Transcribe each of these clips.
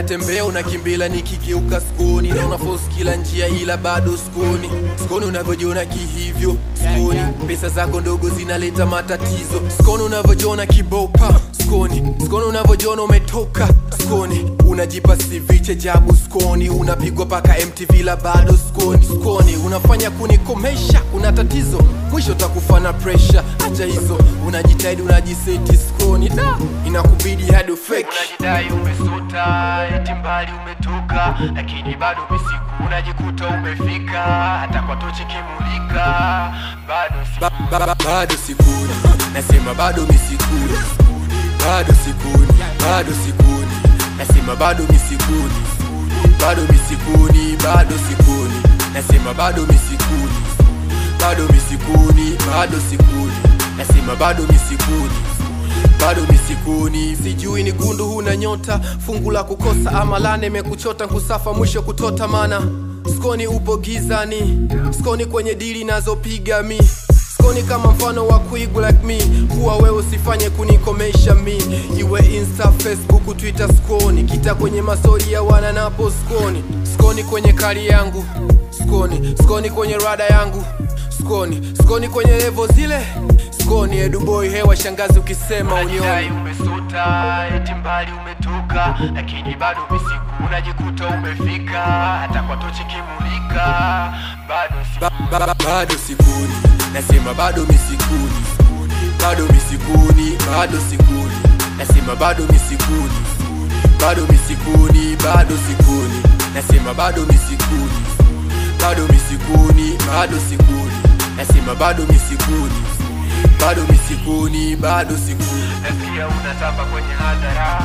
natembea unakimbila nikigeuka skoni na unaforce kila njia ila bado skoni skoni unavyojiona kihivyo skoni pesa zako ndogo zinaleta matatizo skoni unavyojiona kibopa skoni skoni unavyojiona umetoka skoni unajipa siviche jabu skoni unapigwa paka mtv la bado skoni skoni unafanya kunikomesha una tatizo mwisho takufa na presha acha hizo unajitahidi unajiseti skoni da inakubidi hadi fake unajidai umesota eti mbali umetoka lakini bado misiku unajikuta umefika hata kwa tochi kimulika bado si ba, ba, ba, bado sikuni nasema bado misikuni bado sikuni bado sikuni nasema bado misikuni bado misikuni bado sikuni nasema bado misikuni bado misikuni bado sikuni nasema bado misikuni bado misikuni sijui ni gundu huna nyota fungu la kukosa ama lane imekuchota kusafa mwisho kutota mana skoni upo gizani skoni kwenye dili nazopiga mi skoni kama mfano wa kuigu like me kuwa wewe usifanye kunikomesha mi iwe insta facebook twitter skoni kita kwenye masori ya wana napo skoni skoni kwenye kari yangu skoni skoni kwenye rada yangu skoni skoni kwenye levo zile skoni eduboi hewa shangazi ukisema unajidai unioni umesota eti mbali umetoka lakini bado misiku unajikuta umefika hata kwa tochi kimulika bado si ba, ba, ba, bado sikuni nasema bado misikuni bado misikuni bado sikuni nasema bado misikuni bado misikuni bado sikuni nasema bado misikuni bado misikuni bado sikuni nasema bado misikuni bado misikuni bado sikuni nasikia unatamba kwenye hadhara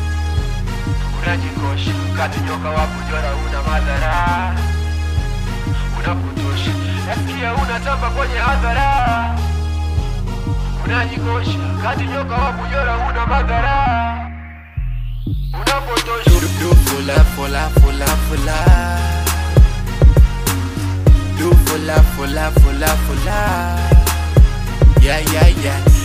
unajikosha kati nyoka wapo jora una madhara unapotosha nasikia unatamba kwenye hadhara unajikosha kati nyoka wapo jora una madhara unapotosha do, do fola fola fola fola do fola fola fola fola yeah yeah yeah